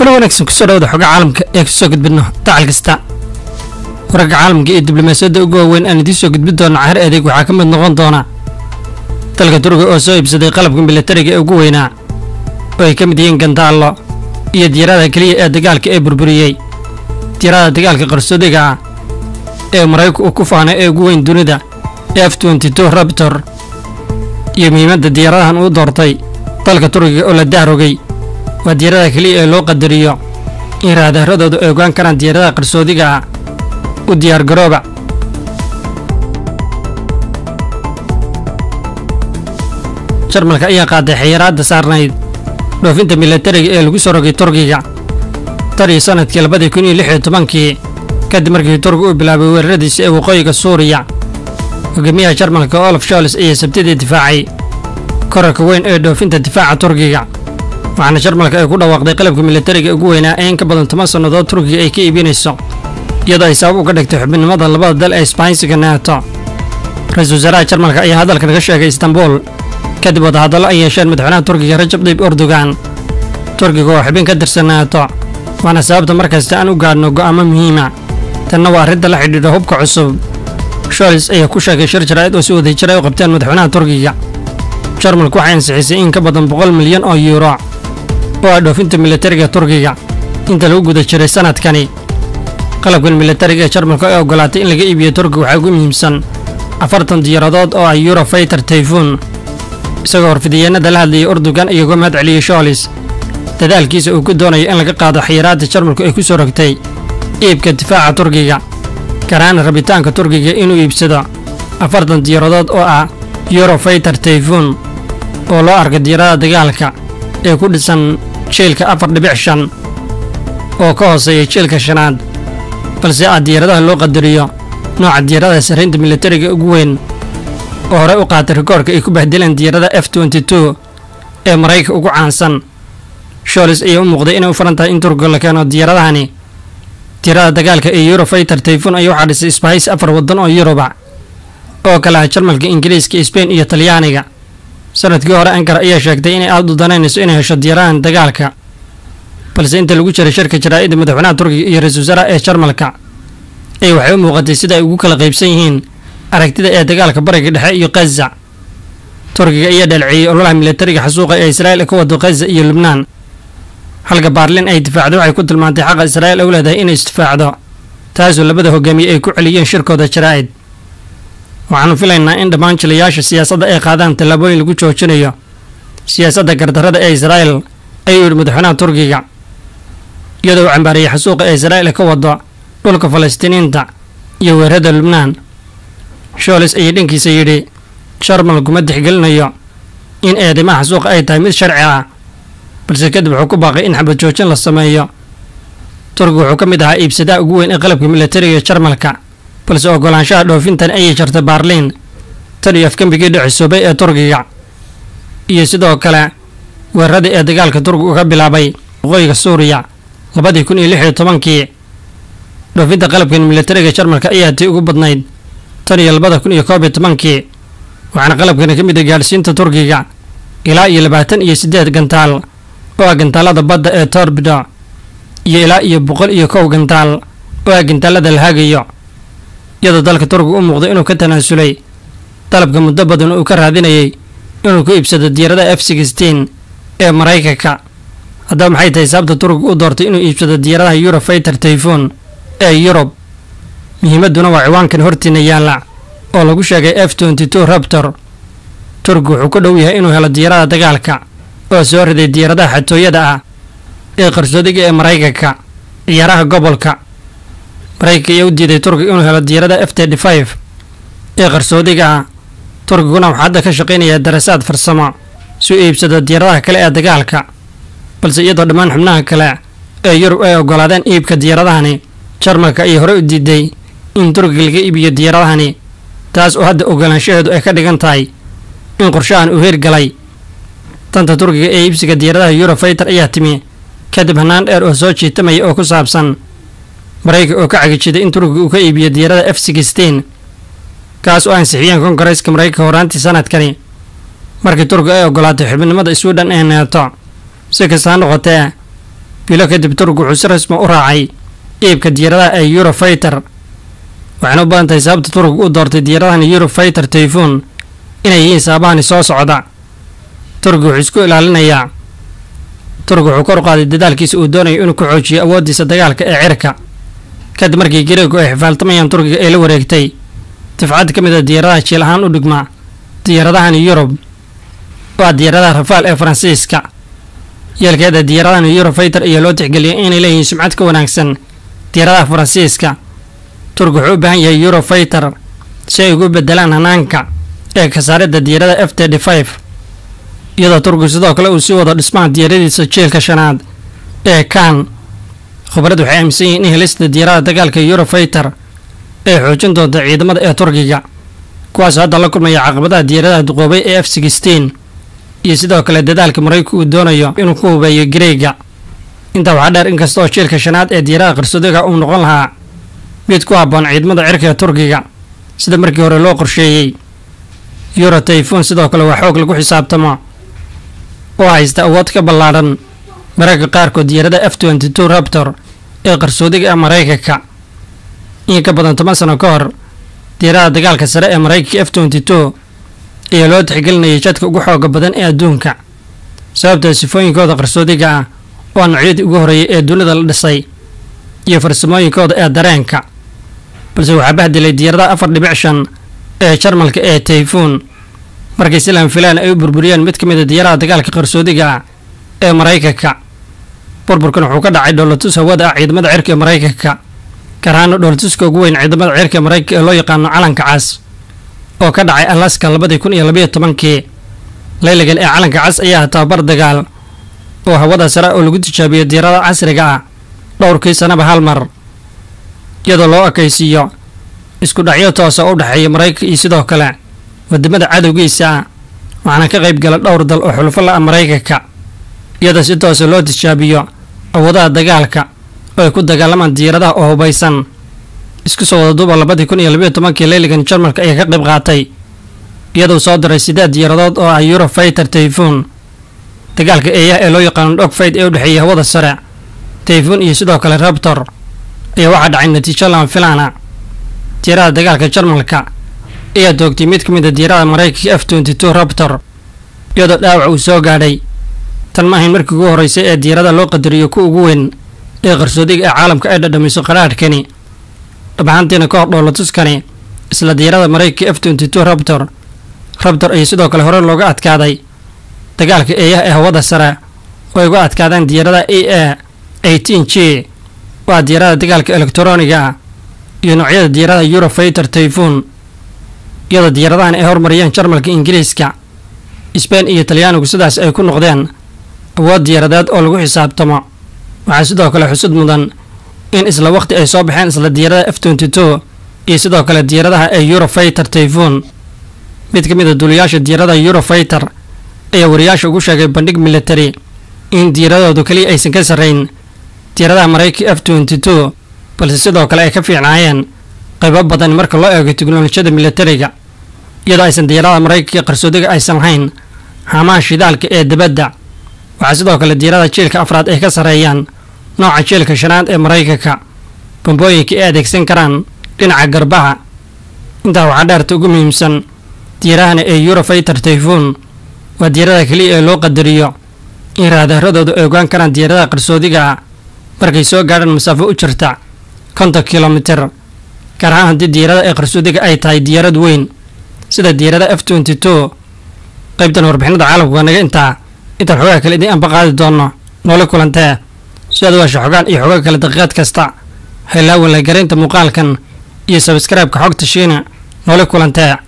kuna wanaagsan kusoo dhawada xoga caalamka ee kusoo gudbidno dacal kasta wararka caalamka iyo diblomaasiyadda ugu waaweyn aan idiin soo gudbin doona cahar adeeg waxaa ka mid noqon doona dalka turkiga oo soo iibsaday qalabka milatariga ee ugu weynaa oo ay ka mid yihiin gandaallo iyo diyaarada keliya ee dagaalka ee burburiyey diyaarada dagaalka qarsoodiga ah ee maraykanku uu ku faanay ee ugu weyn dunida f twenty-two rabtor iyo muhiimadda diyaaradahan uu doortay dalka turkiga oo la dahrogay waa diyaarada keliya ee loo qadariyo in raadaaradoodu ay ogaan karaan diyaaradaha qarsoodiga ah u diyaargarooba jarmalka ayaa qaaday xayiraadda saarnayd dhoofinta milatariga ee lagu soo rogay turkiga tan iyo sannadkii labadii kun iyo lix iyo tobankii kadib markii turkiga uu bilaabay weeraradiisa ee waqooyiga suuriya hogaamiyaha jarmalka olaf shols ayaa sabtidii difaacay korarka weyn ee dhoofinta difaaca turkiga waxaana jarmalka ay ku dhawaaqday qalabka milatariga ugu weynaa ee in ka badan toban sannadood turkiga ay ka iibinayso iyadoo ay sabab uga dhigtay xubinimada labada dal ee isbaansiga neeto ra-iisul wasaaraha jarmalka ayaa hadalkan ka sheegay istanbul kadib wadahadallo ay yeesheen madaxweynaha turkiga rajab tayyib erdogan turkiga oo xubin ka tirsan neeto waana sababta markasta aan u gaadhno go'aamo muhiima tanna waa arrinta la xidhiidha hubka cusub sholis ayaa ku sheegay shir jaraa'id oo si wadajir ay u qabteen madaxweynaha turkiga jarmalku waxay ansixisay in ka badan boqol milyan oo yuuro oo ah dhoofinta milatariga turkiga inta lagu guda jiray sannadkani qalabkan milatariga ee jarmalku ay ogolaatay in laga iibiyo turkiga waxaa ugu muhiimsan afartan diyaaradood oo ah eurofayter tayfun isagoo horfidiyeenada la hadlayay urdugan iyagoo mahad celiyey sholis dadaalkiisa uu ku doonayo in laga qaado xayiraadda jarmalku ay ku soo rogtay iibka difaaca turkiga garaana rabitaanka turkiga inuu iibsado afartan diyaaradood oo ah eurofayter tayfun oo loo arka diyaaradaha dagaalka ee ku dhisan jiilka afar dhibic shan oo ka hooseeya jiilka shanaad balse ah diyaaradaha loo qadariyo nooca diyaaradaha sarraynta milatariga ugu weyn oo horey u qaatay rikoorka ay ku bahdileen diyaarada f twenty-two ee maraykanka ugu caansan sholis ayaa u muuqday inay u faran tahay in turkiga la keeno diyaaradahani diyaarada dagaalka ee eurofayter tayfun ayaa waxaa dhisay isbahaysi afar waddan oo yuruba oo kale ah jarmalka ingiriiska sbain iyo talyaaniga sanadkii hore ankara ayaa sheegtay inay aad u danaynayso inay hesho diyaarahan dagaalka balse inta lagu jiray shirka jaraa'idda madaxweynaha turkiga iyo ra-isul wasaaraha ee jarmalka ay waxay u muuqatay sida ay ugu kala qaybsan yihiin aragtida ee dagaalka bariga dhexe iyo khaza turkiga ayaa dhalciyey ololaha milatariga xasuuqa ee israa'il ka wado khaza iyo lubnaan halka baarlin ay difaacdo waxay ku tilmaantay xaqa israa'il u leedahay inay isdifaacdo taasoo labada hogaamiye ay ku celiyeen shirkooda jaraa'id waxaanu filaynaa in dhammaan jilayaasha siyaasadda ay qaadaan tallaabooyin lagu joojinayo siyaasadda gardarrada ee israa'il ayuu yidhi madaxweynaha turkiga iyadoo uu cambaariyey xasuuqa ee israa'il ka wado dhulka falastiiniinta iyo weerarada lubnaan sholis ayaa dhankiisa yidhi jarmal kuma tixgelinayo in eedeymaha xasuuqa ay tahay mid sharci ah balse kadib wuxuu ku baaqay in xabad joojin la sameeyo turkiga wuxuu ka mid ahaa iibsadaha ugu weyn ee qalabka milatariga jarmalka balse ogolaanshaha dhoofintan ayay jartay baarliin tan iyo afgembigii dhicisoobay ee turkiga iyo sidoo kale weeraradii ee dagaalka turkiga uga bilaabay waqooyiga suuriya labadii kun iyo lix iyo tobankii dhoofinta qalabkan milatariga jarmalka ayaa tii ugu badnayd tan iyo labada kun iyo koob iyo tobankii waxaana qalabkani ka mid ah gaadhsiinta turkiga ilaa iyo labaatan iyo siddeed gantaal oo ah gantaalada badda ee torbido iyo ilaa iyo boqol iyo kow gantaal oo ah gantaalada la hagayo iyadoo dalka turkiga u muuqday inuu ka tanaasulay dalabka muddo badan uu ka raadinayay inuu ku iibsado diyaaradaha f sixteen ee maraykanka haddaba maxay tahay sababta turkiga u doortay inuu iibsado diyaaradaha eurofayter tayfun ee yurub muhiimadduna waa ciwaankan hortiina yaalla oo lagu sheegay f twenty-two rabtor turkiga wuxuu ku dhow yahay inuu helo diyaarada dagaalka oo soo riday diyaaradaha xatooyada ah ee qarsoodiga ee maraykanka ciyaaraha gobolka maraykanka ayaa u diiday turkiga inuu helo diyaarada f thirty five ee qarsoodiga ah turkiguna waxaa hadda ka shaqaynayaa darasaad farsamo si u iibsado diyaaradaha kale ee dagaalka balse iyadoo dhammaan xubnaha kale ee yurub ay ogolaadeen iibka diyaaradahani jarmalka ayay horey u diiday in turkiga laga iibiyo diyaaradahani taas oo hadda ogolaanshaheedu ay ka dhigan tahay in qorshahan uu hirgalay danta turkiga ee iibsiga diyaaradaha eurofayter ayaa timi kadib hanaan dheer oo soo jiitamaya oo ku saabsan maraykanka oo ka cagijiday in turkiga uu ka iibiyo diyaarada f sixteen kaas oo ansixiyeen kongareeska maraykanka horaantii sanadkani markii turkiga ay ogolaatay xubinimada swidhan ee neeto si kastaa noqotee bilo kadib turkigu wuxuu si rasmi u raacay iibka diyaaradaha ee eurofayter waxayna u badan tahay sababta turkigu u doortay diyaaradahan eurofayter tayfun inay yihiin sababahani soo socda turkigu wuxuu isku ilaalinayaa turkigu wuxuu kor u qaaday dadaalkiisa uu doonayo inuu ku xoojiyo awooddiisa dagaalka ee cirka kadib markii gareegu ay xifaaltamayaan turkiga ee la wareegtay difcad ka mid a diyaaradaha jiil ahaan u dhigma diyaaradahan yurub waa diyaaradaha rafaal ee faransiiska yeelkeeda diyaaradahan eurofayter ayaa loo tixgeliyay inay leeyihiin sumcad ka wanaagsan diyaaradaha faransiiska turkigu wuxuu u baahan yahay eurofayter si ay ugu bedelaan hanaanka ee kasaaridda diyaarada f td five iyadoo turkigu sidoo kale uu sii wado dhismaha diyaaradiisa jiilka shanaad ee kan khubarad waxay aaminsan yihiin in helista diyaarada dagaalka eurofayter ay xoojin doonta ciidamada ee turkiga kuwaasoo hadda la kulmaya caqabadaha diyaaradaha duqoobay ee f sixteen iyo sidoo kale dadaalka maraykanka uu doonayo inuu ku hubeeyo gareega intaa waxaa dheer inkasta oo jiilka shanaad ee diyaarada qarsoodiga uu noqon lahaa mid ku habboon ciidamada cirka ee turkiga sida markii hore loo qorsheeyey euro tayfun sidoo kale waa xoog lagu xisaabtamo oo haysta awood ka ballaadhan mararka qaarkood diyaarada f twenty two raptor ee qarsoodiga ee maraykanka in ka badan toban sano ka hor diyaarada dagaalka sare ee maraykanka f twenty two ayaa loo tixgelinayay jadka ugu xooga badan ee adduunka sababta sifooyinkooda qarsoodiga ah waa noocyadii ugu horreeyay ee dunida la dhisay iyo farsamooyinkooda ee dareenka balse waxaa bahdilay diyaaradaha afar dhibic shan ee jarmalka ee tayfun markii silan filaan ay u burburiyeen mid ka mid a diyaaradaha dagaalka qarsoodiga ah ee maraykanka burburkan wuxuu ka dhacay dhoolatus hawada ah ciidamada cirka ee maraykanka gaar ahaana dhoolatuska ugu weyn ciidamada cirka ee maraykanka ee loo yaqaano calanka cas oo ka dhacay alaska labadii kun iyo labayo tobankii laylagan ee calanka cas ayaa tababar dagaal oo hawada sare oo lagu tijaabiyo diyaarada casriga ah dhowrkii sanaba hal mar iyadoo loo ekaysiiyo isku dhacyo toosa u dhexeeya maraykanka iyo sidoo kale wadamada cadowgiisa ah waxaana ka qayb gala dhowr dal oo xulufo la-a maraykanka iyadoo si toosa loo tijaabiyo awoodaha dagaalka oo ay ku dagaalamaan diyaaradaha oo hubaysan isku soo wada duuba labadii kun iyo labayo tobankii leyligan jarmalka ayaa ka qayb qaatay iyadoo soo diray sideed diyaaradood oo ah eurofayter tayfun dagaalka eeyaha ee loo yaqaano dhogfayd ee u dhexeeyay hawada sare tayfun iyo sidoo kale rabtor ayaa waxaa dhacay natiijo lama filaana diyaarada dagaalka jarmalka ayaa toogtay mid ka mid a diyaarada maraykanka f twenty two rabtor iyadoo dhaawac uu soo gaadhay tan ma ahayn markii ugu horreysay ee diyaarada loo qadariyo ku ugu weyn ee qarsoodiga ee caalamka ay dhadhamiso qaraadhkani dhabaxantiina ka hor dhoolatuskani isla diyaarada maraykanka f twenty two rabtor rabtor ayaa sidoo kale hore looga adkaaday dagaalka eeyaha ee hawada sare oo ay uga adkaadeen diyaarada e a eighteen g waa diyaarada dagaalka elektroniga ah iyo noocyada diyaarada eurofayter tayfun iyadoo diyaaradahan ay hormariyeen jarmalka ingiriiska sbain iyo talyaanigu sidaas ay ku noqdeen awood diyaaradeed oo lagu xisaabtamo waxaa sidoo kale xusud mudan in isla waqti ay soo baxeen isla diyaarada f twenty two iyo sidoo kale diyaaradaha ee eurofayter tayfun mid ka mid a duuliyaasha diyaarada eurofayter ayaa wariyaasha ugu sheegay bandhig military in diyaaradoodu keliya aysan ka sarrayn diyaaradaha maraykanka f twenty two balse sidoo kale ay ka fiicnaayeen qaybo badan marka loo eego teknolojiyada militariga iyadoo aysan diyaaradaha maraykanka qarsoodiga aysan lahayn haamaha shidaalka ee dibadda waxaa sidoo kale diyaarada jiilka afraad ay ka sarreeyaan nooca jiilka shanaad ee maraykanka bambooyinka ay adeegsan karaan dhinaca garbaha intaa waxaa dheerta ugu muhiimsan diyaarahana ee eurofayter tayfun waa diyaarada keliya ee loo qadariyo in raadaradoodu ay ogaan karaan diyaaradaha qarsoodiga ah markay soo gaadhaan masaafo u jirta konton kilomitir gaar ahaan haddii diyaarada ee qarsoodiga ay tahay diyaarad weyn sida diyaarada f twenty two qaybtan warbixinada caalamka waa naga intaa intaan xogaha kale idiin anba qaadi doonno noola kulantee si aad waasha xogaan iyo xogaa kale daqiiqaad kasta haylaawan la garaynta muuqaalkan iyo sabskraibka xogta shiina noola kulantee